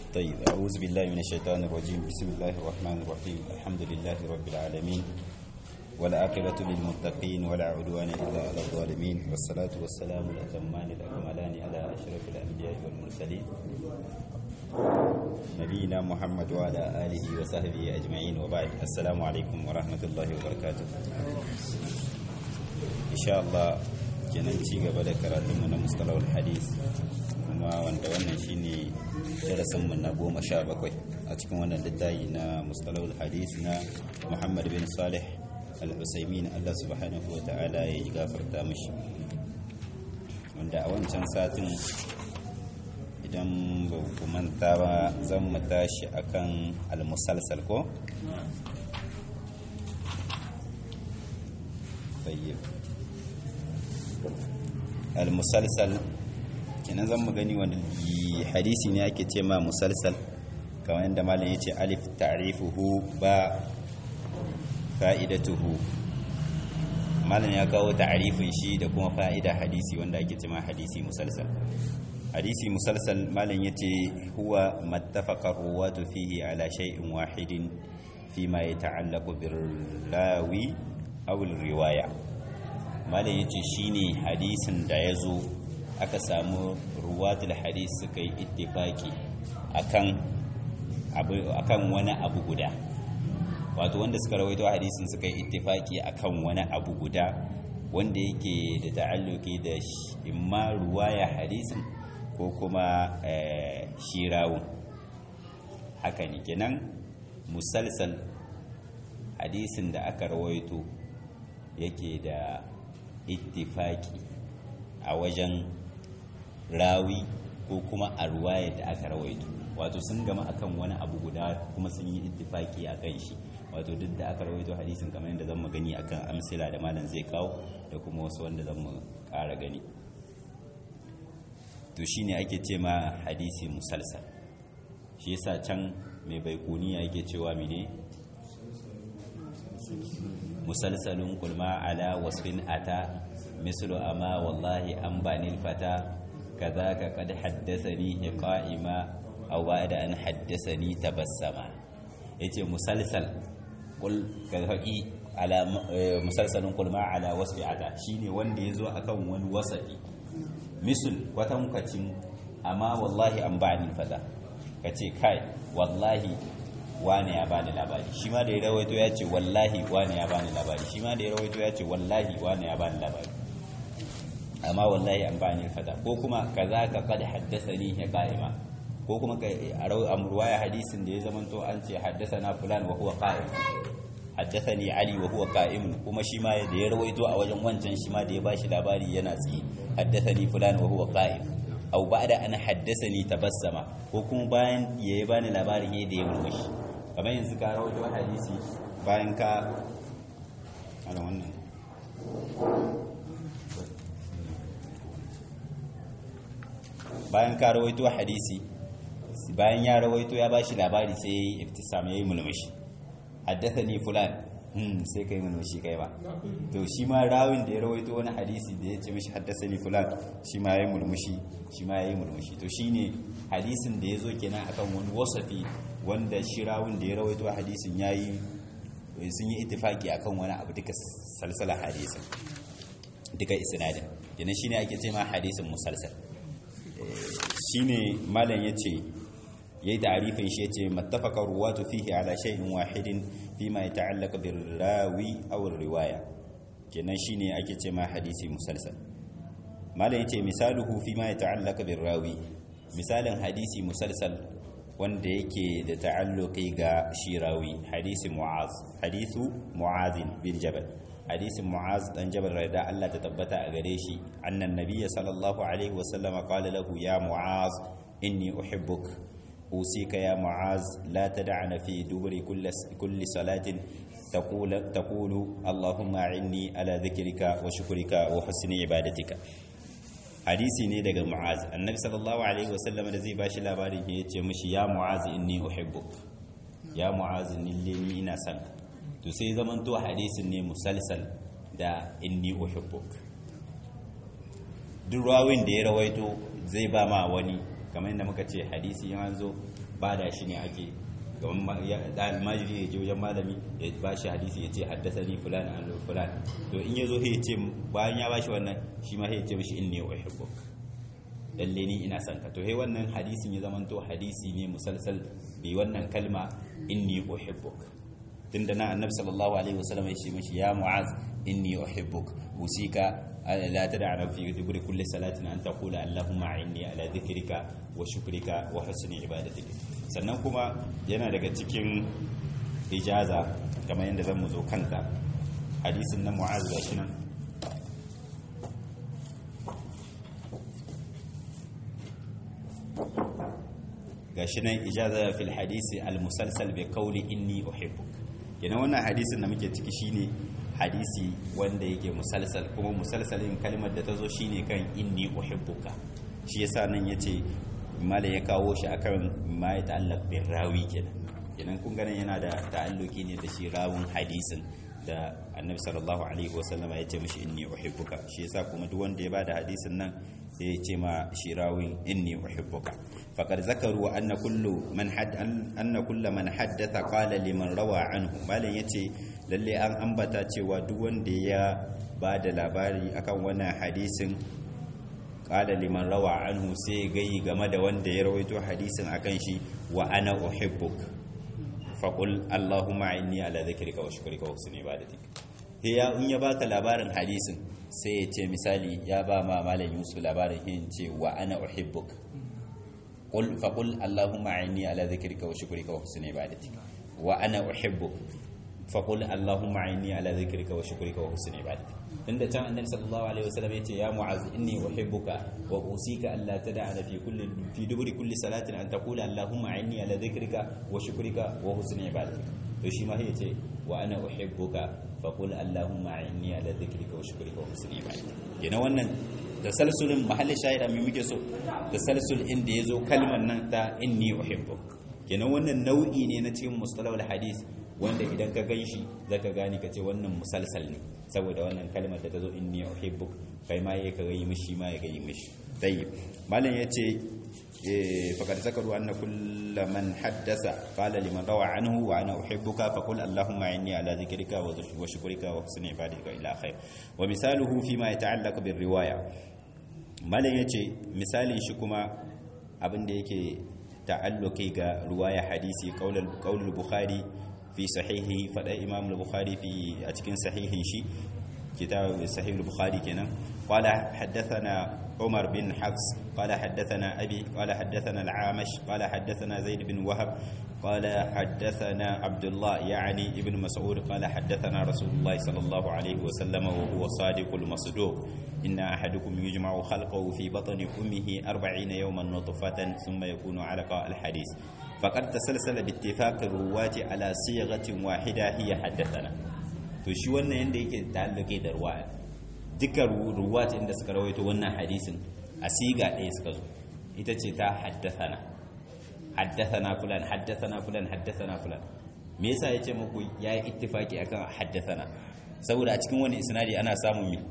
طيب أعوذ بالله من الشيطان الرجيم بسم الله الرحمن الرحيم الحمد لله رب العالمين والعاقبة للمتقين ولا عدوان إلا على الظالمين والصلاة والسلام الأتمان الأكملان على أشرف الأنبياء والمرسلين نبينا محمد وعلى آله وصحبه أجمعين وبعد السلام عليكم ورحمة الله وبركاته إن شاء الله kenan ci gaba da karatunmu na mustalawar hadis kuma wanda wannan shine darasinmu na goma sha bakwai a cikin wannan littafi na mustalawar hadis na muhammad bin salih al-usaimin allah subhanahu wa ta'ala ya yi gafarta mashi wanda a wancan satin idan ba ku manta ba zan mu tashi akan al-musalsal ko? tayyib al-musalsal kenan zan mu gani wani hadisi ne ake ce ma musalsal kamar yadda malam yace alif ta'rifuhu ba fa'idatuhu malam ya kawo ta'rifin shi da kuma fa'ida hadisi wanda ake ce ma hadisi musalsal hadisi musalsal malam yace huwa mattafaqa ruwatu fihi ala shay'in wahidin fima yata'allaqu bir rawi aw riwaya malam ya ce shi ne hadisin da ya zo aka samu ruwatul hadis suka yi ittifaki akan wani abu guda wato wanda suka rawaito hadisin suka yi ittifaki akan wani abu guda wanda yake da ta'alluki da imma ruwaya hadisin ko kuma shirawun haka ne kenan musalsal hadisin da aka rawaito yake da ittifaki a wajen rawi ko kuma a ruwayar da aka rawaito wato sun gama akan wani abu guda kuma sun yi ittifaki a kan shi wato duk da aka rawaito hadisin kamar yadda zan gani akan amsila da malam zai kawo da kuma wasu wanda zan mu ƙara gani to shine ake ce ma hadisi musalsal shi yasa can mai baikuniya yake cewa mene musalsalun kulma ala wasfin ata mislu amma wallahi an banil fata kadhaka qad haddathani qa'ima aw ba'da an haddathani tabassama yace musalsal kul kadhaqi ala musalsalun kulma ala wasfi ata shine wanda yazo akan wani wasafi misl kwatankwacin amma wallahi an banil fata kace kai wallahi wane ya bani labari shi ma da ya rawaito ya ce wallahi wane ya bani labari shi ma da ya rawaito ya ce wallahi wane ya bani labari amma wallahi an bani fada ko kuma kaza ka kad haddathani ya qa'ima ko kuma a ruwaya hadisin da ya zamanto an ce haddathana fulan wa huwa qa'im haddathani ali wa huwa qa'im kuma shi ma da ya rawaito a wajen wancan shi ma da ya bashi labari yana tsi haddathani fulan wa huwa qa'im aw ba'da an haddathani tabassama ko kuma bayan yayi bani labarin yayin da ya murmushi kamar yanzu ka rawaito hadisi bayan ka ana wannan bayan ka rawaito hadisi bayan ya rawaito ya bashi labari sai ya yi iftisam ya yi mulmushi haddathani fulan hmm sai kai mulmushi kai ba to shi ma rawin da ya rawaito wani hadisi da ya ce mishi haddathani fulan shi ma ya yi mulmushi shi ma ya yi mulmushi to shine hadisin da ya zo kenan akan wani wasafi wanda shi rawun da ya rawaito hadisin ya yi sun yi itifaki akan wani abu duka salsala hadisin duka isnadin yana shine ake ce ma hadisin musalsal shine malam yace yayi ta'rifin shi yace mattafaqa ruwatu fihi ala shay'in wahidin fima yata'allaq bir rawi aw riwaya kenan shine ake ce ma hadisi musalsal malam yace misaluhu fima yata'allaq bir rawi misalin hadisi musalsal wanda yake da ta'alluqi ga shirawi hadisi mu'az hadisu mu'azin bin jabal hadisin mu'az dan jabal rada Allah ta tabbata a gare shi annan nabiyyi sallallahu alaihi wa sallam qala lahu ya mu'az inni uhibbuk usika ya mu'az la tad'ana fi duburi kulli kulli salatin تقول تقول اللهم أعني على ذكرك وشكرك وحسن عبادتك hadisi ne daga mu'az annabi sallallahu alaihi wasallam da zai bashi labarin ya ce mishi ya mu'az inni uhibbuk ya mu'az ni ni ina son to sai zaman to hadisin ne musalsal da inni uhibbuk duk rawin da ya rawaito zai ba ma wani kamar yadda muka ce hadisi yan zo ba da shi ne ake gaban almajiri ya je wajen malami ya ba shi hadisi ya ce haddasa ni fulan an fulan to in ya zo ya ce bayan ya ba shi wannan shi ma ya ce mishi inni uhibbuk lalle ni ina son ka to he wannan hadisin ya zamanto hadisi ne musalsal bi wannan kalma inni uhibbuk tunda na annabi sallallahu alaihi wasallam ya ce mishi ya mu'az inni uhibbuk usika la tad'a fi duburi kulli salatin an taqula allahumma inni ala dhikrika wa shukrika wa husni ibadatik sannan kuma yana daga cikin ijaza kamar yadda zan mu zo kanta hadisin na mu'az gashi nan gashi nan ijaza fil hadisi al musalsal bi qawli inni uhibbuk kenan wannan hadisin da muke ciki shine hadisi wanda yake musalsal kuma musalsalin kalmar da ta zo shine kan inni uhibbuka shi yasa nan yace malai ya kawo shi akan ma ya ta'allaq bin rawi kenan kenan kun ganin yana da ta'alluki ne da shi rawun hadisin da annabi sallallahu alaihi wasallama ya ce mishi inni uhibbuka shi yasa kuma duk wanda ya bada hadisin nan sai ya ce ma shi rawin inni uhibbuka faqad zakaru anna kullu man had anna kullu man haddatha qala liman rawa anhu malan yace lalle an ambata cewa duk wanda ya bada labari akan wannan hadisin qala liman rawa anhu sai gayi game da wanda ya rawaito hadisin akan shi wa ana uhibbuka faƙul Allahumma inni ala zikrika wa shukrika wa husni ibadatik ya in ya baka labarin hadisin sai ya ce misali ya ba ma malam Yusuf labarin yin ce wa ana uhibbuk qul faqul Allahumma inni ala zikrika wa shukrika wa husni ibadatik wa ana uhibbuk faqul Allahumma inni ala zikrika wa shukrika wa husni ibadatik tunda can annabi sallallahu alaihi wasallam yace ya mu'az inni uhibbuka wa usika alla tad'a fi kulli fi duburi kulli salatin an taqula allahumma inni ala dhikrika wa shukrika wa husni ibadatik to shi ma yace wa ana uhibbuka fa qul allahumma inni ala dhikrika wa shukrika wa husni ibadatik yana wannan tasalsulin mahalli shahida mai muke so tasalsul inda yazo kalmar nan ta inni uhibbuk kenan wannan nau'i ne na cikin mustalahul hadith wanda idan ka gan shi zaka gane ka ce wannan musalsal ne saboda wannan kalmar da ta zo inni uhibbuk kai ma yake ga yi mishi ma ya ga yi mishi tayyib malam yace faqad zakaru anna kull man haddasa qala liman rawa anhu wa ana uhibbuka fa qul allahumma inni ala dhikrika wa shukrika wa husni ibadika ila khair wa misaluhu fi ma yata'allaq bir riwaya malam yace misalin shi kuma abin da yake ta'alluqi ga riwaya hadisi qaulul qaulul bukhari في صحيحه فدا امام البخاري في اتكن صحيحه شي كتاب صحيح البخاري كنا قال حدثنا عمر بن حفص قال حدثنا ابي قال حدثنا العامش قال حدثنا زيد بن وهب قال حدثنا عبد الله يعني ابن مسعود قال حدثنا رسول الله صلى الله عليه وسلم وهو صادق المصدوق إن أحدكم يجمع خلقه في بطن أمه أربعين يوما نطفة ثم يكون علقة الحديث فقد تسلسل باتفاق الرواة على صيغة واحدة هي حدثنا to shi wannan yanda yake ta'alluke da ruwaya duka ruwat inda suka rawaito wannan hadisin a siga ɗaya suka zo ita ce ta haddathana haddathana fulan haddathana fulan haddathana fulan me yasa yace muku yayi ittifaki akan haddathana saboda a cikin wani isnadi ana samun mi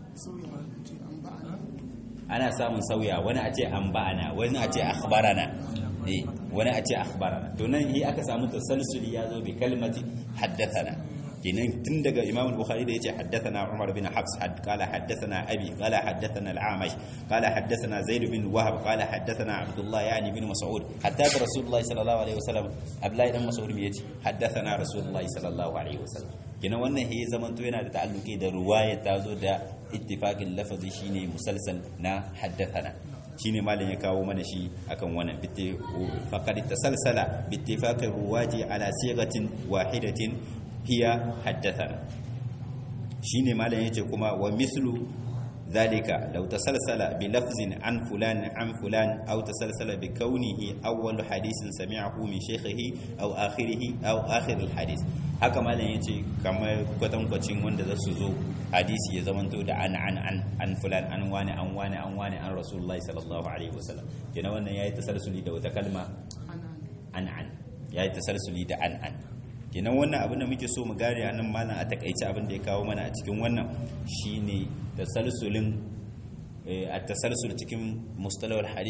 ana samun sauya wani a ce an ba'ana wani a ce akhbarana eh wani a ce akhbarana to nan yi aka samu tasalsuli ya zo bi kalmati haddathana kenan tun daga imam al-bukhari da yace haddathana umar bin hafs had qala haddathana abi qala haddathana al-amash qala haddathana zaid bin wahab qala haddathana abdullah yani bin mas'ud hatta da rasulullah sallallahu alaihi wasallam abdullahi dan mas'ud me yace haddathana rasulullah sallallahu alaihi wasallam kenan wannan he zaman to yana da ta'alluki da ruwaya ta zo da ittifaqin lafazi shine musalsal na haddathana shine malam ya kawo mana shi akan wannan faqad tasalsala bi ittifaqi ruwaji ala sighatin wahidatin hiya haddathana shine malam yace kuma wa mislu dhalika law tasalsala bi lafzin an fulan an fulan aw tasalsala bi kaunihi awwal hadithin sami'ahu min shaykhihi aw akhirih aw akhir al hadith haka malam yace kamar kwatankwacin wanda za su zo hadisi ya zamanto da an an an an fulan an wani an wani an wani an rasulullahi sallallahu alaihi wasallam kenan wannan yayi tasalsuli da wata kalma an an yayi tasalsuli da an an kenan wannan abin da muke so mu gane a nan malam a takaice abin da ya kawo mana a cikin wannan shine tasalsulin a tasalsul cikin mustalahul hadis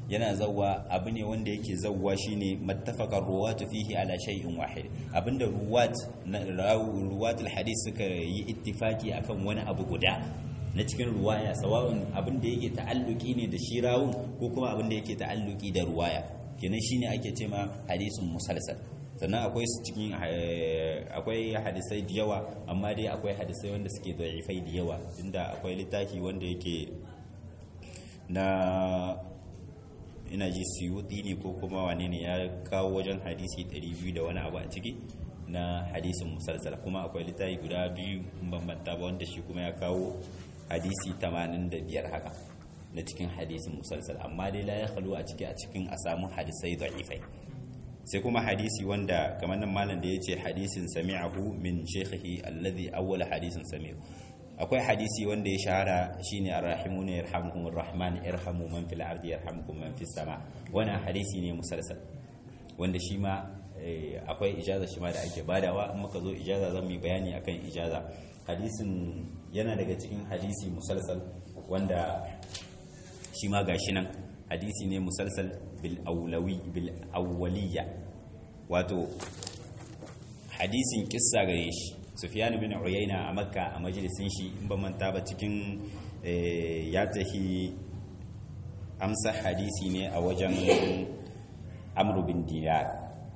yana zawwa abu ne wanda yake zawwa shine mattafaqar ruwatu fihi ala shay'in wahid abinda ruwat na ruwatul hadith suka yi ittifaki akan wani abu guda na cikin ruwaya sawa'un abinda yake ta'alluki ne da shi rawun ko kuma abinda yake ta'alluki da ruwaya kenan shine ake cewa hadisun musalsal sannan akwai su cikin akwai hadisai da yawa amma dai akwai hadisai wanda suke da'ifai da yawa inda akwai littafi wanda yake na ina ji suyuti ne ko kuma wane ne ya kawo wajen hadisi 200 da wani abu a ciki na hadisin musalsal kuma akwai littafi guda biyu bambanta ba wanda shi kuma ya kawo hadisi 85 haka na cikin hadisin musalsal amma dai la ya khalu a ciki a cikin a samu hadisai da'ifai sai kuma hadisi wanda kamar nan malam da yace hadisin sami'ahu min shaykhihi alladhi awwala hadisin sami'u akwai hadisi wanda ya shahara shine arrahimuna yarhamukumur rahman irhamu man fil ardi yarhamukum man fis sama wannan hadisi ne musalsal wanda shi ma akwai ijaza shi ma da ake badawa in muka zo ijaza zan yi bayani akan ijaza hadisin yana daga cikin hadisi musalsal wanda shi ma gashi nan hadisi ne musalsal bil awlawi bil awwaliyya wato hadisin kissa gare shi sufyan bin uyayna a makka a majalisin shi in ba manta ba cikin ya tahi amsa hadisi ne a wajen amru bin dinar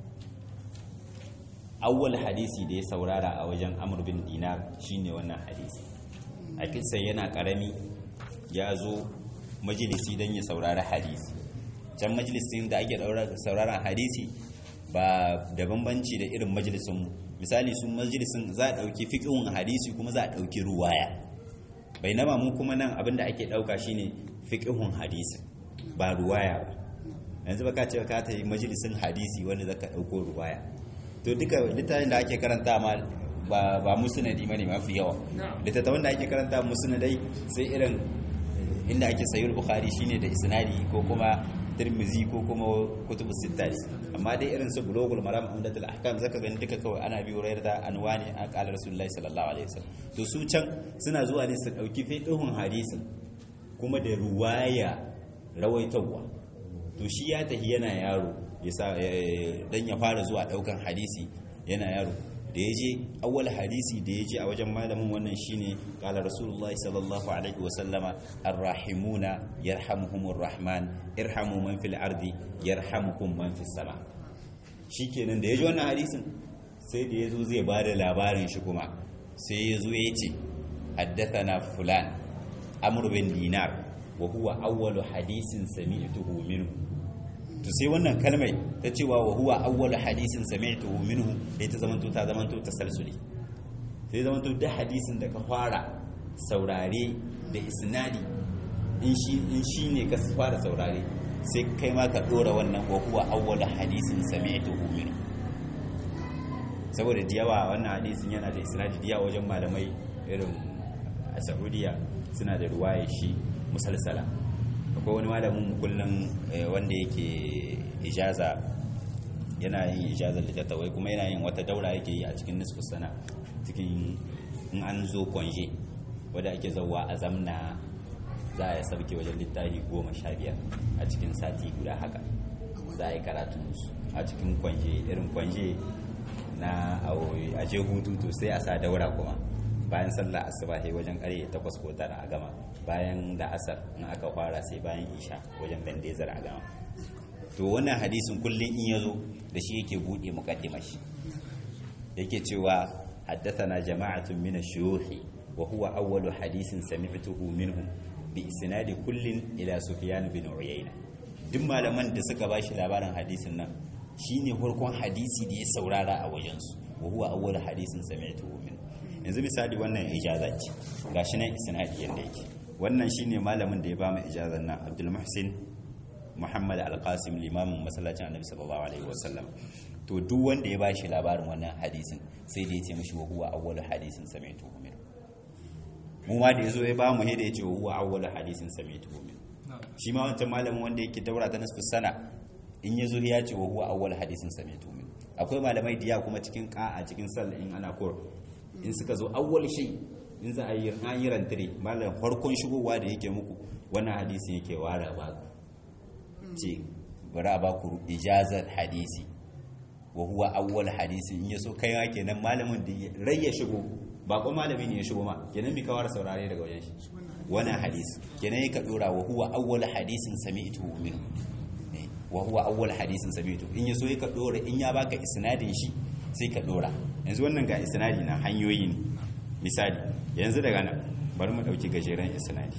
awwal hadisi da ya saurara a wajen amru bin dinar shine wannan hadisi a kissa yana karami ya zo majalisi don ya saurari hadisi can majalisin da ake sauraron hadisi ba da bambanci da irin majalisun misali su majalisin za a ɗauki fiƙin hadisi kuma za a ɗauki ruwaya bai nama mu kuma nan abinda ake ɗauka shine fiƙihun hadisi ba ruwaya ba yanzu baka ce ka ta yi majalisin hadisi wanda zaka ɗauko ruwaya to duka littafin da ake karanta ma ba ba musnadi bane mafi yawa littattafan da ake karanta musnadai sai irin inda ake sayar bukhari shine da isnadi ko kuma tirmizi ko kuma kutubus sittari amma dai irin su bulugul maram umdatul ahkam zaka gani duka kawai ana biyo rayar da anwani a qala rasulullahi sallallahu alaihi wasallam to su can suna zuwa ne su dauki fiqhun hadisin kuma da ruwaya rawaitawa to shi ya tahi yana yaro yasa dan ya fara zuwa daukan hadisi yana yaro da ya je awwal hadisi da ya je a wajen malamin wannan shine kala rasulullahi sallallahu alaihi wasallama arrahimuna yarhamuhumur rahman irhamu man fil ardi yarhamukum man fis sama shikenan da ya ji wannan hadisin sai da ya zo zai ba da labarin shi kuma sai ya zo ya ce haddathana fulan amr bin dinar wa huwa awwalu hadisin sami'tuhu minhu to sai wannan kalmai ta cewa wa huwa awwalu hadisin sami'tuhu minhu sai ta zamanto ta zamanto tasalsuli sai zamanto da hadisin da ka fara saurare da isnadi in shi in shi ne ka fara saurare sai kai ma ka dora wannan wa huwa awwalu hadisin sami'tuhu minhu saboda diyawa wannan hadisin yana da isnadi diya wajen malamai irin a Saudiya suna da ruwaya shi musalsala akwai wani malamin kullum wanda yake ijaza yana yin ijazar littattafai kuma yana yin wata daura yake yi a cikin nisfu sana cikin in an zo kwanje wadda ake zauwa a zamna za a yi sauke wajen littafi goma sha biyar a cikin sati guda haka za a yi karatun a cikin kwanje irin kwanje na a je hutu to sai a sa daura kuma bayan sallah asuba sai wajen ƙarfe takwas ko tara a gama bayan da asar in aka fara sai bayan isha wajen dandezar a gama to wannan hadisin kullum in ya zo da shi yake buɗe muƙaddima shi yake cewa haddathana jama'atun min ash-shuyukh wa huwa awwalu hadisin sami'tuhu minhum bi isnadi kullin ila sufyan bin uyayna duk malaman da suka bashi labarin hadisin nan shine farkon hadisi da ya saurara a wajensu wa huwa awwalu hadisin sami'tuhu minhum yanzu misali wannan ijaza ce gashi nan isnadi yanda yake wannan shine malamin da ya ba mu ijazar nan Abdul Muhsin Muhammad Al-Qasim limamin masallacin Annabi sallallahu alaihi wasallam to duk wanda ya bashi labarin wannan hadisin sai da ya ce mishi wa huwa awwalu hadisin sami'tu min mu ma da yazo ya ba mu da ya ce wa huwa awwalu hadisin sami'tu min shi ma wancan malamin wanda yake daura ta nasfu sana in yazo ya ce wa huwa awwalu hadisin sami'tu min akwai malamai diya kuma cikin qa'a cikin sallah in ana kur in suka zo awwal shay in za a yi an yi rantare malam farkon shigowa da yake muku wannan hadisin yake wara ba ce bari a baku ijazar hadisi wa huwa awwal hadisi in yaso kai ma kenan malamin da rai ya shigo ba ko malami ne ya shigo ma kenan bi kawar saurare daga wajen shi wannan hadisi kenan ka dora wa huwa awwal hadisin sami'tu minhu wa huwa awwal hadisin sami'tu in yaso ka dora in ya baka isnadin shi sai ka dora yanzu wannan ga isnadi na hanyoyi ne misali yanzu daga nan bari mu dauki gajeren isnadi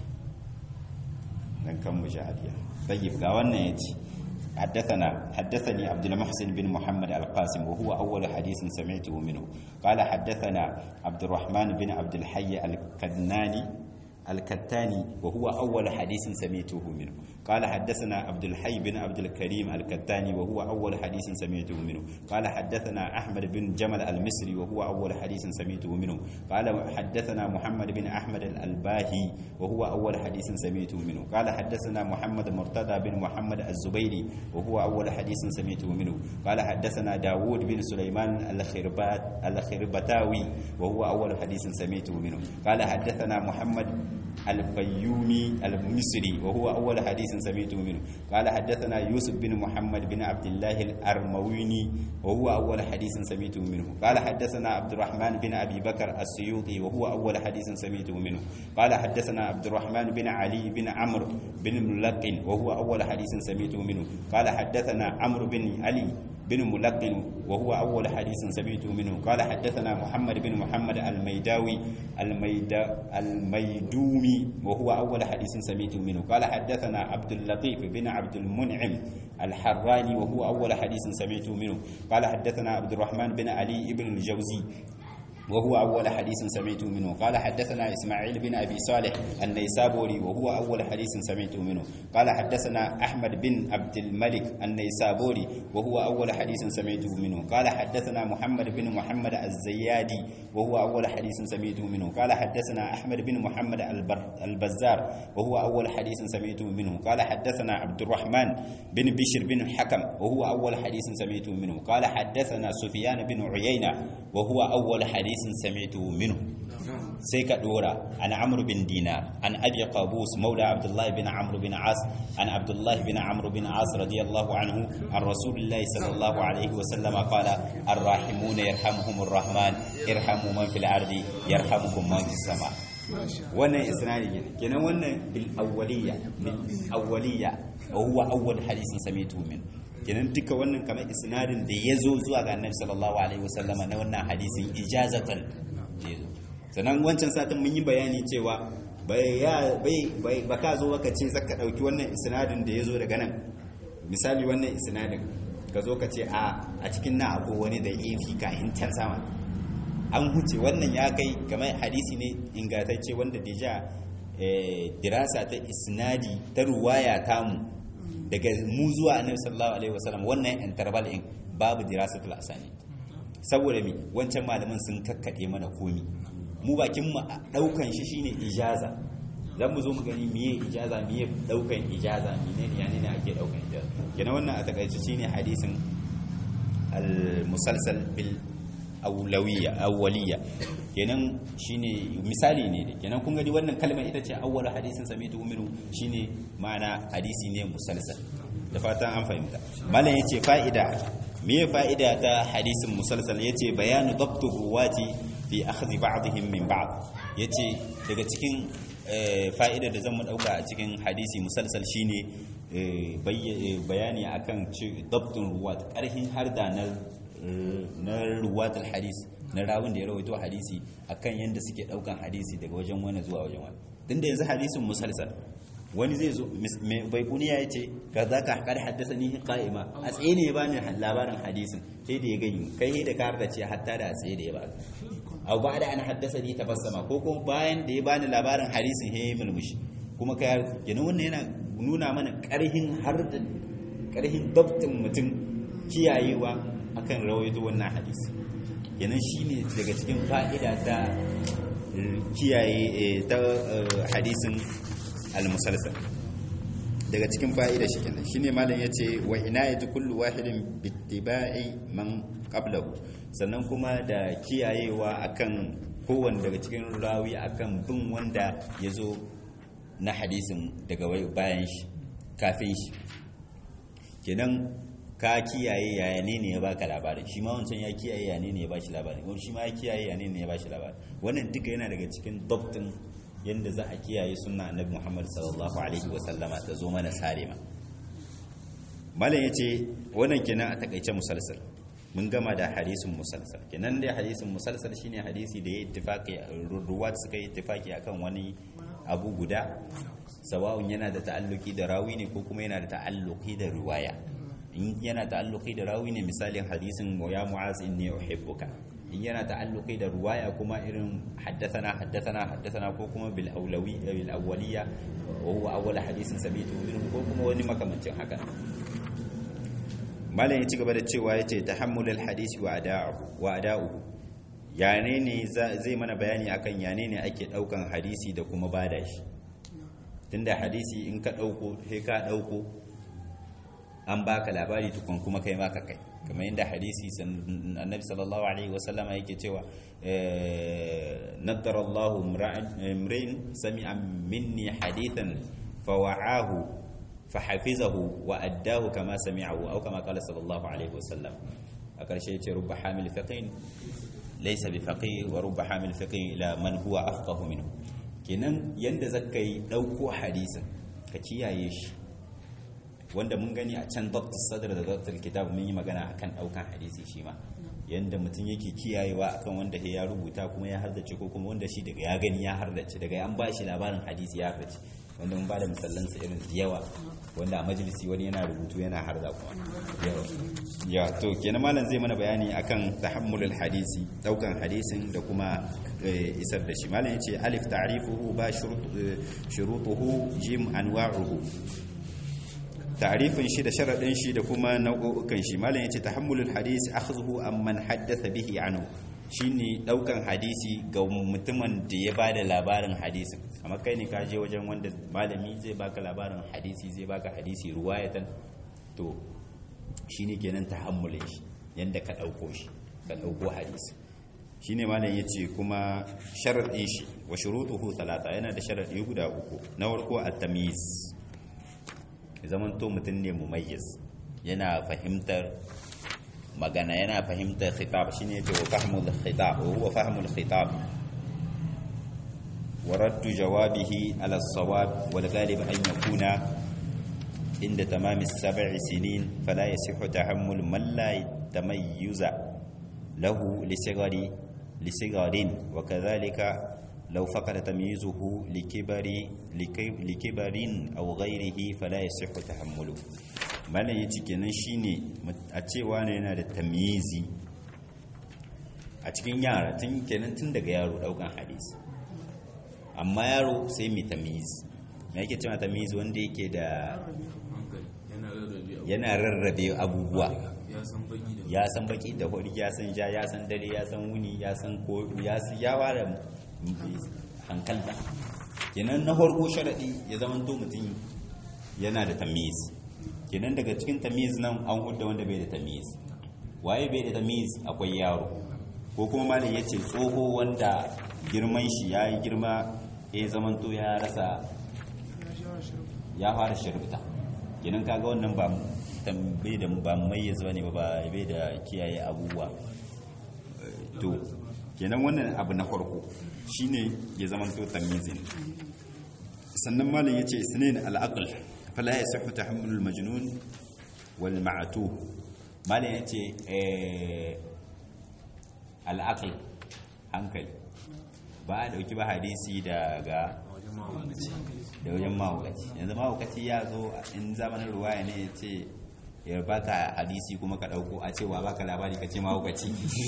dan kan mu shahadiya tayyib ga wannan yace حدثنا حدثني عبد المحسن بن محمد القاسم وهو أول حديث سمعته منه قال حدثنا عبد الرحمن بن عبد الحي الكدناني الكتاني وهو أول حديث سمعته منه قال حدثنا عبد الحي بن عبد الكريم الكتاني وهو أول حديث سمعته منه قال حدثنا أحمد بن جمل المصري وهو أول حديث سمعته منه قال حدثنا محمد بن أحمد الألباهي وهو أول حديث سمعته منه قال حدثنا محمد مرتضى بن محمد الزبيري وهو أول حديث سمعته منه قال حدثنا داود بن سليمان الخربات الخربتاوي وهو أول حديث سمعته منه قال حدثنا محمد الفيومي المصري وهو أول حديث سمعته منه قال حدثنا يوسف بن محمد بن عبد الله الأرمويني وهو أول حديث سمعته منه قال حدثنا عبد الرحمن بن أبي بكر السيوطي وهو أول حديث سمعته منه قال حدثنا عبد الرحمن بن علي بن عمرو بن ملقن وهو أول حديث سمعته منه قال حدثنا عمرو بن علي بن ملقن وهو أول حديث سمعته منه قال حدثنا محمد بن محمد الميداوي الميدا الميدومي وهو أول حديث سمعته منه قال حدثنا عبد اللطيف بن عبد المنعم الحراني وهو أول حديث سمعته منه قال حدثنا عبد الرحمن بن علي بن الجوزي وهو أول حديث سمعته منه قال حدثنا إسماعيل بن أبي صالح النيسابوري وهو أول حديث سمعته منه قال حدثنا أحمد بن عبد الملك النيسابوري وهو أول حديث سمعته منه قال حدثنا محمد بن محمد الزيادي وهو أول حديث سمعته منه قال حدثنا أحمد بن محمد البزار وهو أول حديث سمعته منه قال حدثنا عبد الرحمن بن بشر بن الحكم وهو أول حديث سمعته منه قال حدثنا سفيان بن عيينة وهو أول حديث hadisin sami'tu minhu sai ka dora an amr bin dinar an abi qabus maula abdullah bin amr bin as an abdullah bin amr bin as radiyallahu anhu an rasulillahi sallallahu alaihi wa sallama qala arrahimuna yarhamuhumur rahman irhamu man fil ardi yarhamukum man fis sama wannan isnadi ne kenan wannan bil awwaliyya bil awwaliyya wa huwa awwal hadisin sami'tu minhu kenan duka wannan kamar isnadin da ya zo zuwa ga annabi sallallahu alaihi wasallama na wannan hadisin ijazatan da ya zo sannan wancan satin mun yi bayani cewa bai ya bai bai baka zo baka ce zaka dauki wannan isnadin da ya zo daga nan misali wannan isnadin ka zo ka ce a a cikin na akwai wani da ifi ka in can sama an huce wannan ya kai kamar hadisi ne ingantacce wanda deja dirasa ta isnadi ta ruwaya tamu daga mu zuwa annabi sallallahu alaihi wasallam wannan interval in babu dirasatul asani saboda mi wancan malaman sun kakkade mana komi mu bakin mu daukan shi shine ijaza zan mu zo mu gani miye ijaza miye daukan ijaza mine ne yani ne ake daukan ijaza kenan wannan a takaice shine hadisin al-musalsal bil awlawiyya awwaliyya kenan shine misali ne da kenan kun gani wannan kalmar ita ce awwal hadisin samitu minhu shine ma'ana hadisi ne musalsal da fatan an fahimta malam yace fa'ida me fa'ida ta hadisin musalsal yace bayanu dabtu ruwati fi akhdhi ba'dihim min ba'd yace daga cikin fa'ida da zan mu dauka a cikin hadisi musalsal shine bayani akan dabtun ruwat karhin harda na na ruwatul hadis na rawun da ya rawaito hadisi akan yanda suke daukan hadisi daga wajen wani zuwa wajen wani din da yanzu hadisin musalsal wani zai zo mai bai kuniya yace ka za ka kar haddasa ni qa'ima a tsaye ne ya bani labarin hadisin sai da ya gani kai da ka da ce hatta da a tsaye da ya baka aw ba da an haddasa ni tabassama ko kuma bayan da ya bani labarin hadisin he mulmushi kuma kai kenan wannan yana nuna mana karhin har da karhin dabtin mutum kiyayewa akan rawaito wannan hadisi yanan shine daga cikin fa'ida ta kiyaye ta hadisin al-musalsal daga cikin fa'ida shi kenan shine malam yace wa inayatu kullu wahidin bittiba'i man qablahu sannan kuma da kiyayewa akan kowanne daga cikin rawi akan bin wanda yazo na hadisin daga bayan shi kafin shi kenan ka kiyaye yaya ne ne ya baka labarin shi ma wancan ya kiyaye yaya ne ne ya bashi labarin wani shi ma ya kiyaye yaya ne ne ya bashi labarin wannan duka yana daga cikin dabtin yanda za a kiyaye sunna annabi Muhammad sallallahu alaihi wa sallama ta zo mana salima malam yace wannan kenan a takaice musalsal mun gama da hadisin musalsal kenan dai hadisin musalsal shine hadisi da ya ittifaqi ruwat suka yi ittifaqi akan wani abu guda sawa'un yana da ta'alluki da rawi ne ko kuma yana da ta'alluki da riwaya in yana ta'alluki da rawi ne misalin hadisin ya mu'az inni uhibbuka in yana ta'alluki da riwaya kuma irin haddathana haddathana haddathana ko kuma bil awlawi bil awwaliya wa huwa awwal hadisin sabitu ko kuma wani makamancin haka malam ya ci gaba da cewa yace tahammulul hadisi wa ada'u wa ada'u yane ne zai mana bayani akan yane ne ake daukan hadisi da kuma bada shi tunda hadisi in ka dauko sai ka dauko an baka labari tukun kuma kai ma ka kai kamar yadda hadisi annabi sallallahu alaihi wasallam yake cewa naddara Allahu imrin sami'a minni hadithan fawa'ahu fahafizahu wa addahu kama sami'ahu aw kama qala sallallahu alaihi wasallam a karshe yace rubba hamil fiqhin laysa bi faqih wa rubba hamil fiqhin ila man huwa afqahu minhu kenan yanda zaka yi dauko hadisin ka kiyaye shi wanda mun gani a can dr sadr da dr kitab mun yi magana akan daukan hadisi shi ma yanda mutum yake kiyayewa akan wanda ya rubuta kuma ya hardace ko kuma wanda shi daga ya gani ya hardace daga an ba shi labarin hadisi ya hardace wanda mun ba da misallansa irin da yawa wanda a majalisi wani yana rubutu yana harda kuma ya to kenan malam zai mana bayani akan tahammulul hadisi daukan hadisin da kuma isar da shi malam yace alif ta'rifuhu ba shurutuhu jim anwa'uhu ta'rifin shi da sharadin shi da kuma nau'ukan shi malam yace tahammulul hadisi akhdhuhu amman haddatha bihi anhu shine daukan hadisi ga mutumin da ya bada labarin hadisin amma kai ne ka je wajen wanda malami zai baka labarin hadisi zai baka hadisi ruwayatan to shine kenan tahammulin shi yanda ka dauko shi ka dauko hadisi shine malam yace kuma sharadin shi wa shurutuhu talata yana da sharadi guda uku na farko at-tamyiz zaman to mutum ne mumayyiz yana fahimtar magana yana fahimtar khitab shine yace wa fahmul khitab wa huwa fahmul khitab wa raddu jawabihi ala as-sawab wal ghalib an yakuna inda tamam as-sab'i sinin fala yasihu tahammul man la tamayyuza lahu li sigari li sigarin wa kadhalika لو فقد تمييزه لكبر لكبر أو غيره فلا يصح تحمله malam ya ce kenan shine a cewa ne yana da tamyizi a cikin yara tun kenan tun daga yaro daukan hadisi amma yaro sai mai tamyizi me yake cewa tamyizi wanda yake da yana rarrabe abubuwa ya san baki da hori ya san ja ya san dare ya san wuni ya san ko ya ya ware hankalta kenan na farko sharadi ya zama to mutum yana da tamyiz kenan daga cikin tamiz nan an hudda wanda bai da tamiz waye bai da tamiz akwai yaro ko kuma malam ya ce tsoho wanda girman shi ya yi girma ya zamanto ya rasa ya fara shirbuta kenan kaga wannan ba bai da ba mayyiz bane ba bai da kiyaye abubuwa to kenan wannan abu na farko shine ya zamanto tamizin sannan malam yace isnin al-aql fala yasihu tahammul al-majnun wal ma'tu malam yace eh al-aql hankali ba a dauki ba hadisi daga da wajen mahaukaci yanzu mahaukaci ya zo in zamanin ruwaya ne ya ce ya baka hadisi kuma ka dauko a cewa baka labari ka ce mahaukaci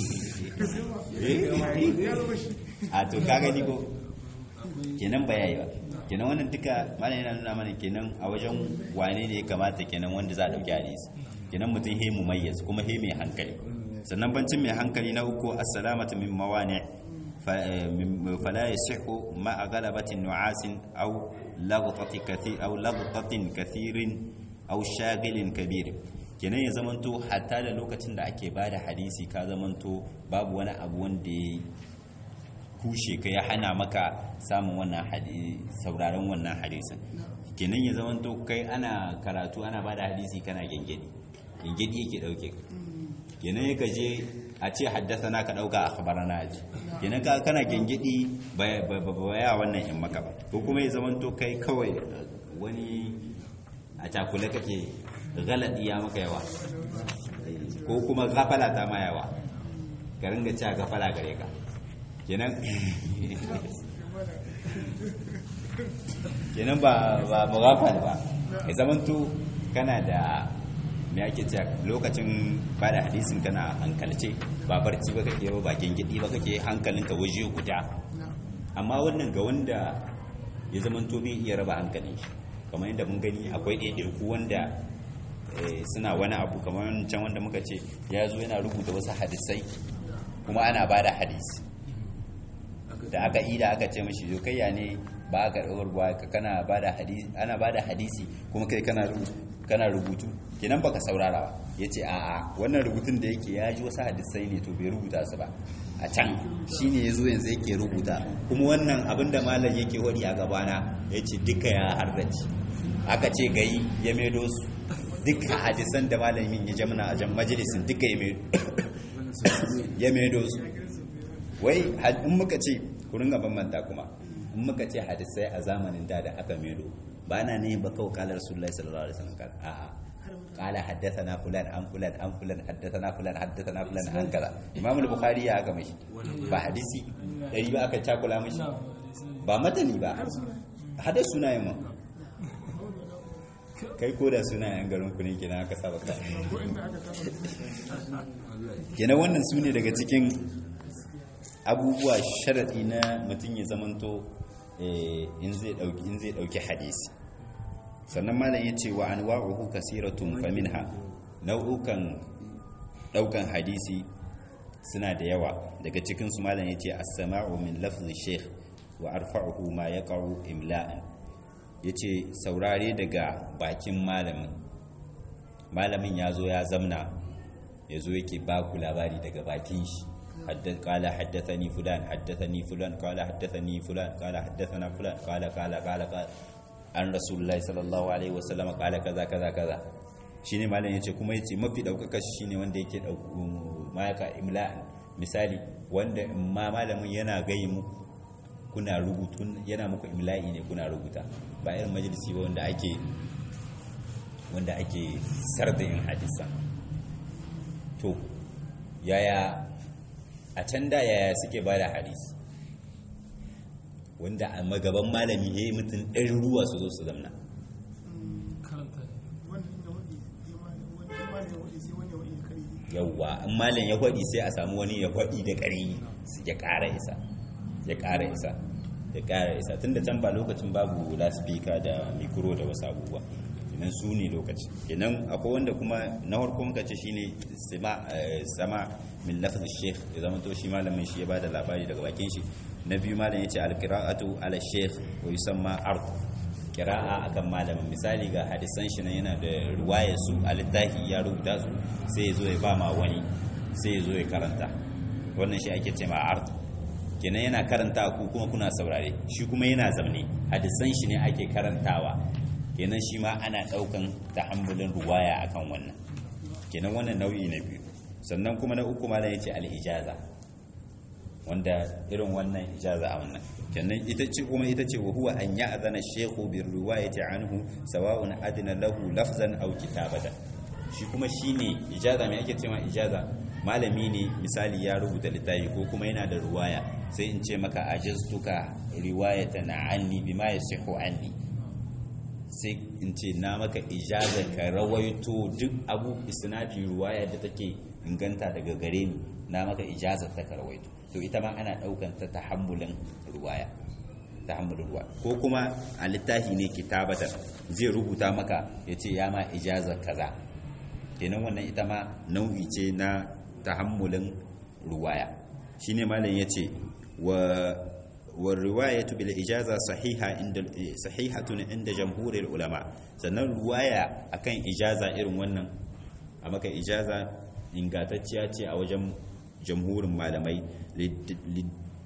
a to ka gani ko kenan ba yayi ba kenan wannan duka malam yana nuna mana kenan a wajen wane ne ya kamata kenan wanda za a dauki hadisi kenan mutum he mumayyiz kuma he mai hankali sannan bancin mai hankali na uku assalamatu min mawani fala yasihu ma ghalabatin nu'asin aw laghtati kathir aw laghtatin kathirin aw shagilin kabir kenan ya zamanto hatta da lokacin da ake bada hadisi ka zamanto babu wani abu wanda kushe ka ya hana maka samun wannan hadisi sauraron wannan hadisin kenan ya zama to kai ana karatu ana bada hadisi kana gengedi gengedi yake dauke ka kenan ya je a ce haddasa na ka dauka akhbarana aji kenan ka kana gengedi ba ya wannan in maka ba ko kuma ya zama to kai kawai wani a cakule kake galadi ya maka yawa ko kuma gafala ta ma yawa ka ringa cewa gafala gare ka kenan kenan ba ba mugafal ba ya zamanto kana da me ake cewa lokacin ba da hadisin kana hankalce ba barci ba kake ba bakin gidi ba kake hankalinka waje guda amma wannan ga wanda ya zamanto bai iya raba hankalin shi kamar yadda mun gani akwai ɗaiɗaiku wanda suna wani abu kamar can wanda muka ce ya zo yana rubuta wasu hadisai kuma ana ba da hadisi da aka ida aka ce mashi zo kai ya ne ba ka karɓar ruwa ka kana ba da hadisi ana ba da hadisi kuma kai kana kana rubutu kenan baka saurara ba yace a'a wannan rubutun da yake ya ji wasu hadisai ne to bai rubuta su ba a can shine yazo yanzu yake rubuta kuma wannan abin da malam yake wadi a gabana yace duka ya harrace aka ce gayi ya medo su duka hadisan da malamin ya jamna a jan majalisin duka ya medo su wai in muka ce ku ringa bambanta kuma in muka ce hadisai a zamanin da da aka medo ba na ne ba kawai kalar rasulullahi sallallahu alaihi wasallam a'a qala haddathana fulan an fulan an fulan haddathana fulan haddathana fulan an kaza imam al-bukhari ya ga mishi ba hadisi dari ba aka cakula mishi ba matani ba hada sunayen mu kai ko da sunayen garin ku ne kenan aka saba ka kenan wannan su ne daga cikin abubuwa sharadi na mutum ya zamanto in zai dauki in zai dauki hadisi sannan malam yace wa anwa'uhu kasiratun faminha nau'ukan daukan hadisi suna da yawa daga cikin su malam yace as-sama'u min lafzi shaykh wa arfa'uhu ma yaqa'u imla'an yace saurare daga bakin malamin malamin yazo ya zamna yazo yake ba ku labari daga bakin shi حدث قال حدثني فلان حدثني فلان قال حدثني فلان قال حدثنا فلان قال قال قال قال an rasulullahi sallallahu alaihi wasallam kala kaza kaza kaza shine malam yace kuma yace mafi daukaka shine wanda yake mayaka imla misali wanda ma malamin yana gayi muku kuna rubutu yana muku imla'i ne kuna rubuta ba irin majalisi ba wanda ake wanda ake sardayin hadisa to yaya a can da yaya suke ba da hadisi wanda a magaban malami ya yi mutum ɗari ruwa su zo su zamna yauwa in malam ya faɗi sai a samu wani ya faɗi da ƙari ya ƙara isa ya ƙara isa ya ƙara isa tun da can ba lokacin babu laspika da mikro da wasu abubuwa kenan su ne lokaci kenan akwai wanda kuma na farko muka ce shine sama min lafzi sheikh ya zama to shi malamin shi ya bada labari daga bakin shi na biyu malam yace alqira'atu ala sheikh wa yusamma ard qira'a akan malamin misali ga hadisan shi nan yana da riwayar su al-dahi ya rubuta su sai ya zo ya ba ma wani sai ya zo ya karanta wannan shi ake cewa ard kenan yana karanta ku kuma kuna saurare shi kuma yana zamne hadisan shi ne ake karantawa kenan shi ma ana daukan tahammulin ruwaya akan wannan kenan wannan nau'i na biyu sannan kuma na uku malam yace al-ijaza wanda irin wannan ijaza a wannan kenan ita ce kuma ita ce wa huwa an ya'zana shaykhu bi riwayati anhu sawa'un adna lahu lafzan aw kitabatan shi kuma shine ijaza me ake cewa ijaza malami ne misali ya rubuta littafi ko kuma yana da ruwaya sai in ce maka ajaztuka riwayatan anni bima yasihu anni sai in ce na maka ijaza ka rawaito duk abu isnadi ruwaya da take inganta daga gare ni na maka ijazar ta ka rawaito to ita ma ana daukan ta tahammulin ruwaya tahammulin ruwaya ko kuma a littafi ne kitabatan zai rubuta maka yace ya ma ijazar kaza kenan wannan ita ma nau'i ce na tahammulin ruwaya shine malam yace wa والرواية بالإجازة صحيحة عند صحيحة عند جمهور العلماء sannan ruwaya akan ijaza irin wannan a maka ijaza ingantacciya ce a wajen jamhurin malamai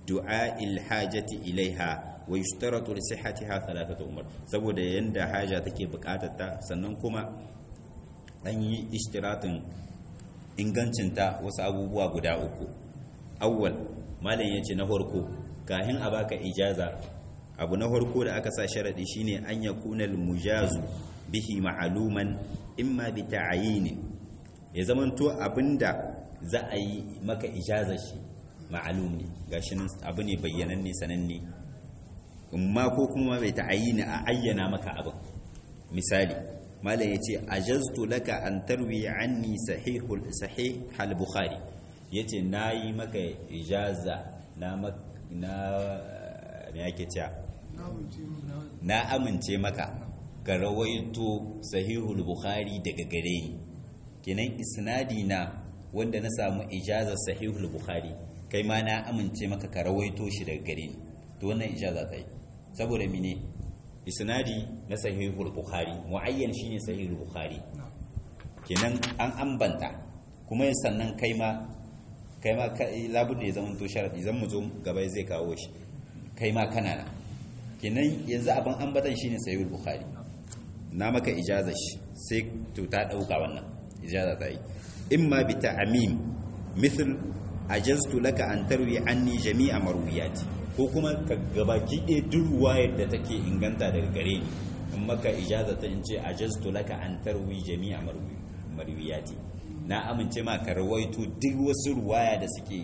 du'a'il hajati ilaiha wa yushtaratu li sihhatiha thalathatu umur saboda yanda haja take bukatar ta sannan kuma an yi ishtiratin ingancinta wasu abubuwa guda uku awwal malam yace na farko kahin a baka ijaza abu na farko da aka sa sharadi shine an yakuna al-mujazu bihi ma'luman imma bi ta'yin ya zamanto abinda za a yi maka ijaza shi ma'lum ne gashi nan abu ne bayyananne sananne amma ko kuma bai ta'yin a ayyana maka abin misali malam yace ajaztu laka an tarwi anni sahihul sahih al-bukhari yace nayi maka ijaza na na me yake cewa na amince maka ka rawaito sahihul bukhari daga gare ni kenan isnadi na wanda na samu ijazar sahihul bukhari kai ma na amince maka ka rawaito shi daga gare ni to wannan ijaza ta yi saboda mine isnadi na sahihul bukhari muayyan shine sahihul bukhari kenan an ambanta kuma sannan kai ma kai ma labudda ya zama to sharadi zan mu zo gaba zai kawo shi kai ma kana na kenan yanzu abin ambatan shine sahihul bukhari na maka ijaza shi sai to ta dauka wannan ijaza ta yi imma bi ta'mim mithl ajaztu laka an tarwi anni jami'a marwiyati ko kuma ka gabaki ɗaya duk ruwayar da take inganta daga gare ni in maka ijaza ta in ce ajaztu laka an tarwi jami'a marwiyati na amince ma ka rawaito duk wasu ruwaya da suke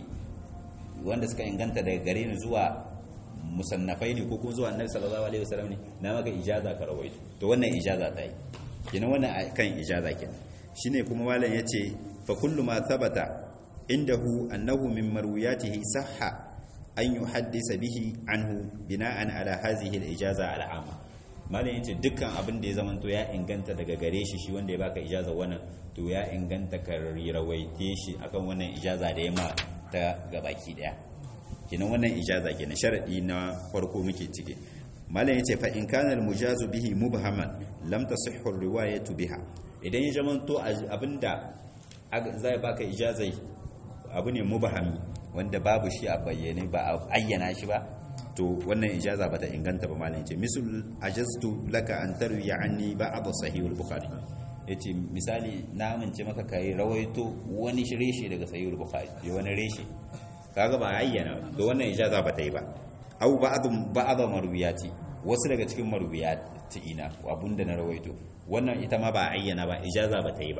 wanda suka inganta daga gare ni zuwa musannafai ne ko kuma zuwa annabi sallallahu alaihi wasallam ne na maka ijaza ka rawaito to wannan ijaza ta yi kenan wannan kan ijaza kenan shine kuma malam yace fa kullu ma thabata indahu annahu min marwiyatihi sahha an yuhaddisa bihi anhu bina'an ala hadhihi al-ijaza al-amma malam yace dukkan abin da ya zamanto ya inganta daga gare shi shi wanda ya baka ijaza wannan to ya inganta ka rawaite shi akan wannan ijaza da ya ma ta gabaki daya kenan wannan ijaza kenan sharadi na farko muke cike malam yace fa in kana al-mujazu bihi mubhaman lam tasihhu ar-riwayatu biha idan ya zamanto abinda zai baka ijazai abu ne mubahami wanda babu shi a bayyane ba a ayyana shi ba to wannan ijaza bata inganta ba malam yace misal ajaztu laka an tarwi anni ba'd sahih al-bukhari yace misali na amince maka kai rawaito wani reshe daga sahih al-bukhari ya wani reshe kaga ba ayyana to wannan ijaza bata yi ba au ba'd ba'd marwiyati wasu daga cikin marwiyati ina abunda na rawaito wannan ita ma ba ayyana ba ijaza bata yi ba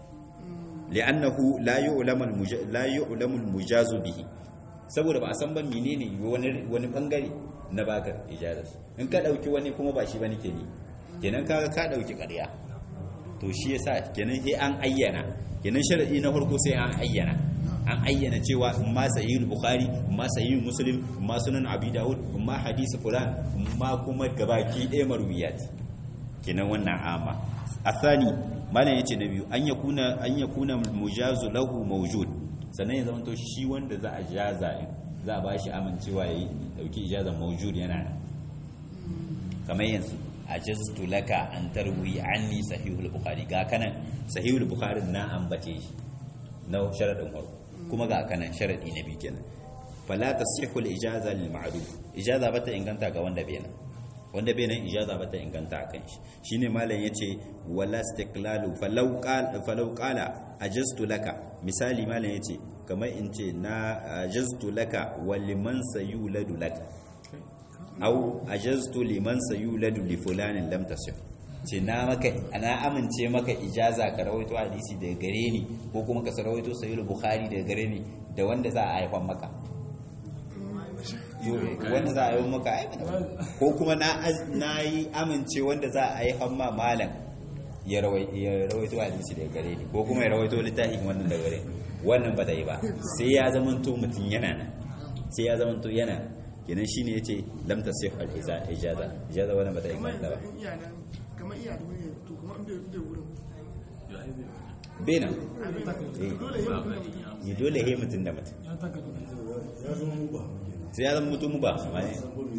li'annahu la yu'lamu la yu'lamu al-mujazu bihi saboda ba a san ban menene wani wani bangare na baka ijaza in ka dauki wani kuma ba shi bane ke ni kenan kaga ka dauki ƙarya to shi yasa kenan sai an ayyana kenan sharadi na farko sai an ayyana an ayyana cewa in ma sahihul bukhari in ma sahihul muslim in ma sunan abi daud in ma hadisi fulan in ma kuma gabaki ɗaya marwiyat kenan wannan ama athani malam yace na biyu an yakuna an yakuna mujazu lahu mawjud sannan ya zama to shi wanda za a jaza za a bashi amincewa yayi dauki ijaza mawjud yana nan kamar yanzu ajaztu laka an tarwi anni sahihul bukhari ga kanan sahihul bukhari na ambace shi na sharadin farko kuma ga kanan sharadi na biyu kenan fala tasihhu al ijaza lil ma'ruf ijaza bata inganta ga wanda bai nan wanda bai nan ijaza bata inganta akan shi shine malam yace wala istiqlalu falau qala falau qala ajaztu laka misali malam yace kamar in ce na ajaztu laka wa liman sayuladu laka au ajaztu liman sayuladu li fulanin lam tasih ce na maka ana amince maka ijaza ka rawaito hadisi daga gare ni ko kuma ka rawaito sahih bukhari daga gare ni da wanda za a haifan maka wanda za a haifan maka ai ko kuma na na yi amince wanda za a haifan ma malam ya rawaito hadisi daga gare ni ko kuma ya rawaito littafin wannan daga gare ni wannan ba da yi ba sai ya zamanto mutum yana nan sai ya zamanto yana kenan shine yace lam tasih al ijaza ijaza wannan bata inganta ba kamar iya da wani to kuma inda da wurin bena eh dole he mutun da mutum sai ya zama mutum ba amma ne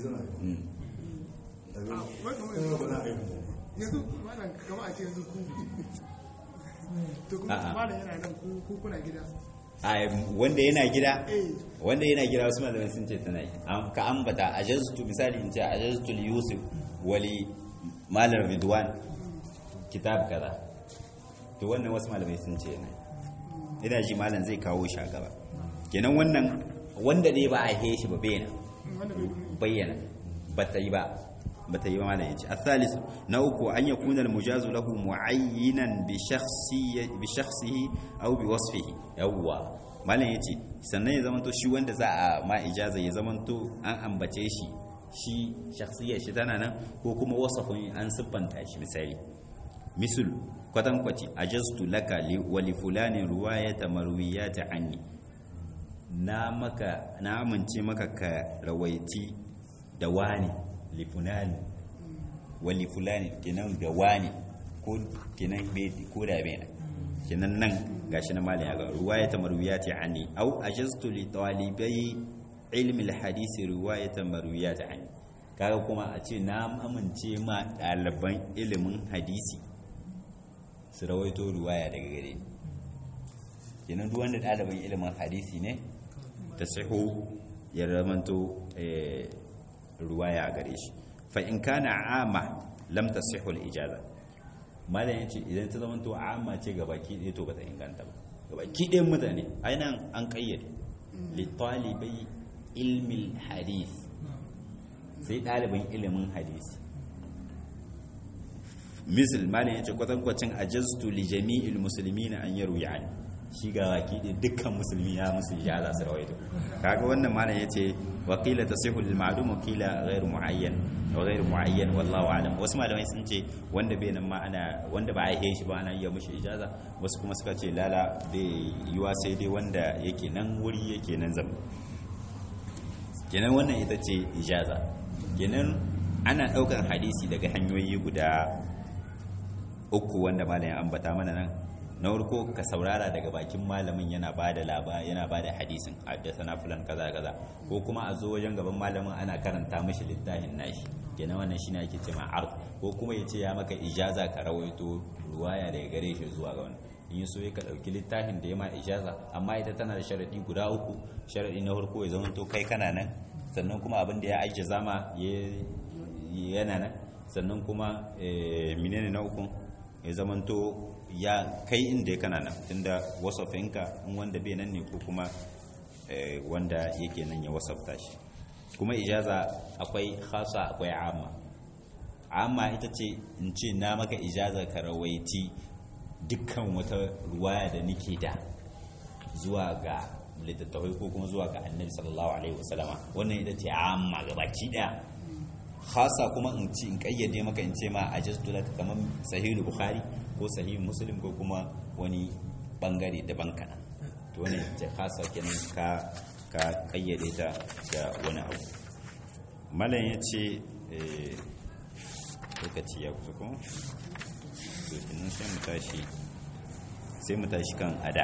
yanzu malam kama a ce yanzu ku to kuma malam yana nan ku kuna gida a wanda yana gida eh wanda yana gida wasu malamai sun ce tana yi Am- ka ambata ajaztu misali in ce ajaztu li yusuf wali malar ridwan kitab kaza to wannan wasu malamai sun ce yana yi. ina ji malam zai kawo shi a gaba kenan wannan wanda ne ba a he shi ba bayyana wanda bai kuma bayyana ba ta yi ba ba ta yi ba malam yace athalis na uku an yakuna almujazu lahu muayyinan bi shakhsiyyi bi shakhsihi aw bi wasfihi yawwa malam yace sannan ya zamanto shi wanda za a ma ijaza ya zamanto an ambace shi shi shakhsiyar shi tana nan ko kuma wasafin an siffanta shi misali misal kwatankwaci ajaztu laka li wa li fulani ruwayata marwiyati anni na maka na amince maka ka rawaiti da wani li fulani wa li fulani kenan da wani ko kenan be ko da be kenan nan gashi na malin ya ga ruwayata marwiyati anni au ajaztu li talibai ilmi alhadisi riwayata marwiyati anni kaga kuma a ce na amince ma ɗaliban ilimin hadisi su rawaito ruwaya daga gare ni kenan duk wanda ɗaliban ilimin hadisi ne ta saho ya ramanto eh, ruwaya a gare shi fa in kana ama lam tasihhu al-ijaza malam yace idan ta zamanto amma ce gabaki ɗaya to bata inganta ba gabaki ɗayan mutane ainihin an kayyade li talibai ilmi hadis sai ɗaliban ilimin hadisi misal malam yace kwatankwacin ajaztu li jami'il muslimina an yaru yani shi ga waki da dukkan musulmi ya musu ya za su rawaito kaga wannan malam yace wa qila tasihu lil ma'lum wa qila ghayr muayyan wa ghayr muayyan wallahu a'lam wasu malamai sun ce wanda bai nan ma ana wanda ba a yi shi ba ana iya mishi ijaza wasu kuma suka ce lala bai yiwa sai dai wanda yake nan wuri yake nan zama kenan wannan ita ce ijaza kenan ana ɗaukar hadisi daga hanyoyi guda uku wanda malam ya ambata mana nan na farko ka saurara daga bakin malamin yana ba da laba yana ba da hadisin haddasa fulan kaza kaza ko kuma a zo wajen gaban malamin ana karanta mishi littafin nashi kenan wannan shine ake cewa ard ko kuma ya ce ya maka ijaza ka rawaito ruwaya daga gare shi zuwa ga wani in so ya ka dauki littafin da ya ma ijaza amma ita tana da sharadi guda uku sharadi na farko ya zama to kai kana nan sannan kuma abin da ya aiki zama yana nan sannan kuma menene na uku ya zamanto ya kai inda ya kana nan tunda wasafinka in wanda bai nan ne ko kuma wanda yake nan ya wasafta shi kuma ijaza akwai khasa akwai amma amma ita ce in ce na maka ijaza ka rawaiti dukkan wata ruwaya da nake da zuwa ga littattafai ko kuma zuwa ga annabi sallallahu alaihi wasallama wannan ita ce amma gabaki daya khasa kuma in ci in kayyade maka in ce ma ajaztu laka kaman sahihul bukhari ko sahihul muslim ko kuma wani bangare daban kana to wannan ce khasa kenan ka ka kayyade ta da wani abu malam yace eh lokaci ya kusa kuma to kenan sai mu tashi sai mu tashi kan ada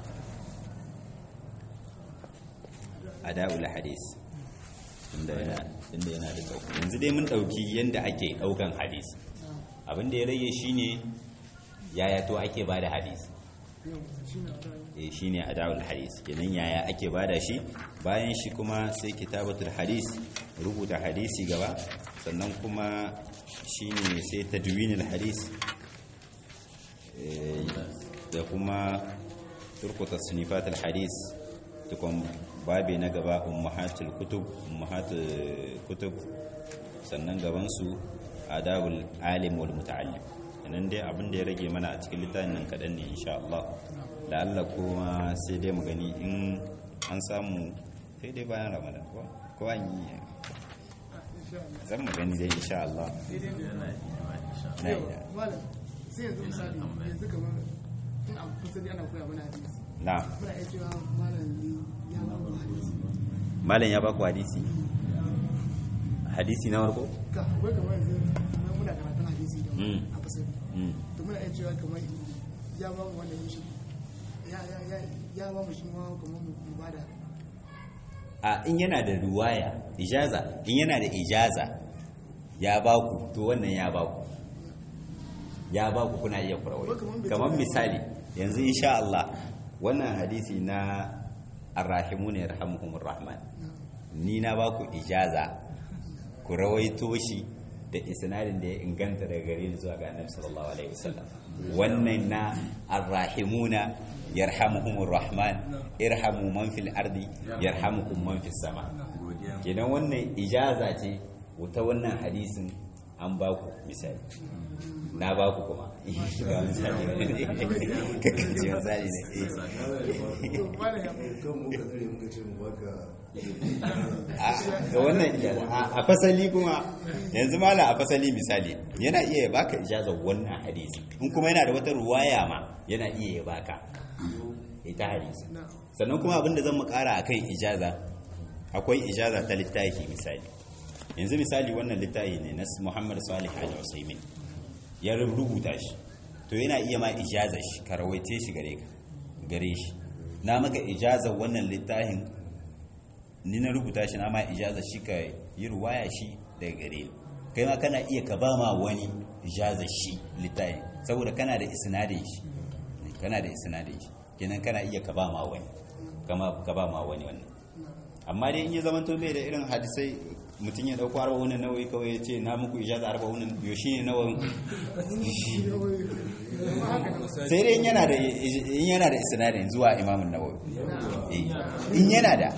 ada'ul hadis inda yana inda yana da tsawo yanzu dai mun dauki yanda ake daukan hadisi abin da ya rage shine yaya to ake bada hadisi eh shine ada'ul hadis kenan yaya ake bada shi bayan shi kuma sai kitabatul hadis rubuta hadisi gaba sannan kuma shine sai tadwinul hadis da kuma turku tasnifatul hadis tukun babi na gaba ummahatul kutub ummahatul kutub sannan gaban su adabul alim wal muta'allim nan dai abin da ya rage mana a cikin littafin nan kadan ne insha Allah da Allah kuma sai dai mu gani in an samu sai dai bayan Ramadan ko ko an yi zan mu gani dai insha Allah na yi malam sai yanzu misali yanzu kamar in abu kusa ana koya mana hadisi na muna iya cewa malam ya ba mu hadisi malam ya baku hadisi hadisi na warko ka wai kamar yanzu kamar muna karatun hadisi da Mm. a fasari Mm. to muna iya cewa kamar ya ba mu wannan shi ya ya ya ya ba mu shi ma kamar mu mu bada a in yana da ruwaya ijaza in yana da ijaza ya baku to wannan ya baku ya baku kuna iya kurawai Ko kamar bai kamar ce- misali yanzu insha Allah wannan hadisi na arrahimun yarhamuhumur rahman ni na ba ku ijaza ku rawaito shi da isnadin da ya inganta daga gare ni zuwa ga annabi sallallahu alaihi wasallam wannan na arrahimuna yarhamuhumur rahman irhamu man fil ardi yarhamukum man fis sama kenan wannan ijaza ce ta wannan hadisin an ba ku misali na ba ku kuma ba misali ne kakanci misali ne to malam ya kan muka tsare muka ce mu baka a ga wannan ijaza a- a fasali kuma yanzu mala a fasali misali yana iya ya baka ijazar wannan hadisi in kuma yana da wata ruwaya ma yana iya ya baka ita hadisi na sannan kuma abinda zan mu kara akan ijaza akwai ijaza ta littafi misali yanzu misali wannan littafi ne na Muhammad Salih Al Usaimin ya rubuta shi to yana iya ma ijazar shi ka rawaice shi gare ka gare shi na maka ijazar wannan littafin ni na rubuta shi na ma ijazar shi ka yi ruwaya shi daga gare ni kai ma kana iya ka ba ma wani ijazar shi littafin saboda kana da isnadin shi kana da isnadin shi kenan kana iya ka ba ma wani kama ka ba ma wani wannan amma dai in ya zama to bai da irin hadisai mutum ya dauko arba wannan nawayi kawai ya ce na muku ijaza arba wannan biyo shi ne nawayin sai dai in yana da in yana da isnadin zuwa imamun nawawi Eh, in yana da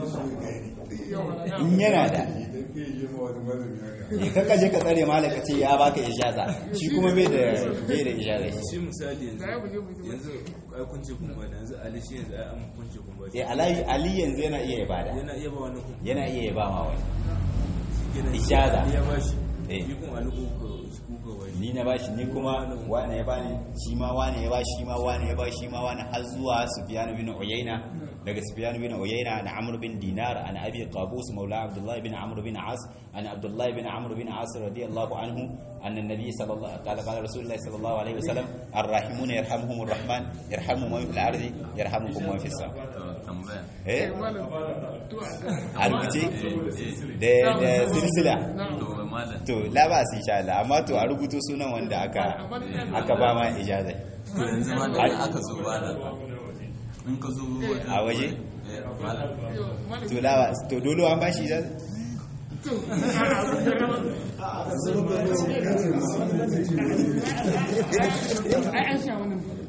in yana da idan ke yi ma wani malami haka eh kaka je ka tsare malaka ce ya baka ijaza shi kuma bai da bai da ijaza shi shi misali yanzu Da ya buje buje yanzu ai kun ce kun bada yanzu ali shi yanzu ai an kun ce kun bada eh ali ali yanzu yana iya ya bada yana iya ba wani kun yana iya ya ba ma wani kenan Ijaza. ya ba shi Eh. shi kun ali ku ku ku ga wani ni na bashi ni kuma wane ya bani shi ma wane ya bashi shi ma wane ya bashi shi ma wane har zuwa Sufyan bin Uyayna daga Sufyan bin Uyayna na Amr bin Dinar an Abi Qabus maula Abdullah bin Amr bin As an Abdullah bin Amr bin As radiyallahu anhu أن النبي صلى الله قال قال رسول الله صلى الله عليه وسلم الراحمون يرحمهم الرحمن يرحم من في الأرض يرحمكم من في السماء tambaya إيه malam to a rubuce da da silsila to malam to la ba su insha Allah amma to a rubuto sunan wanda aka aka ba ma ijazai to yanzu ma da aka zo bada in ka zo a waje eh, malam malam to la ba to dole an bashi ijazai to a a ai an sha wannan